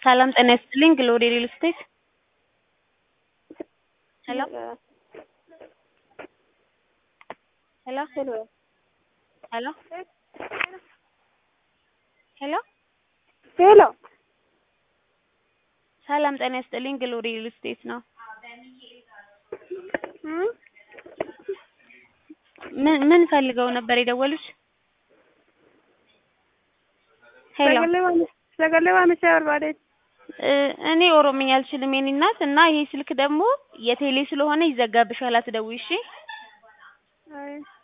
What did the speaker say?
ሰላም ጤና ይስጥልኝ ግሎሪ ሪል ስቴት ሄሎ ሄሎ ሄሎ ሄሎ ሄሎ ሰላም ጤና ይስጥልኝ ግሎሪ ሪል ስቴት ነው። ምን ምን ፈልገው ነበር የደወሉት? ሄሎ ሰገሌ ዋሚቻ በርባዴ እኔ ኦሮምኛ አልችልም የኔ እናት እና ይሄ ስልክ ደግሞ የቴሌ ስለሆነ ይዘጋብሻል፣ አትደውይ እሺ። አይ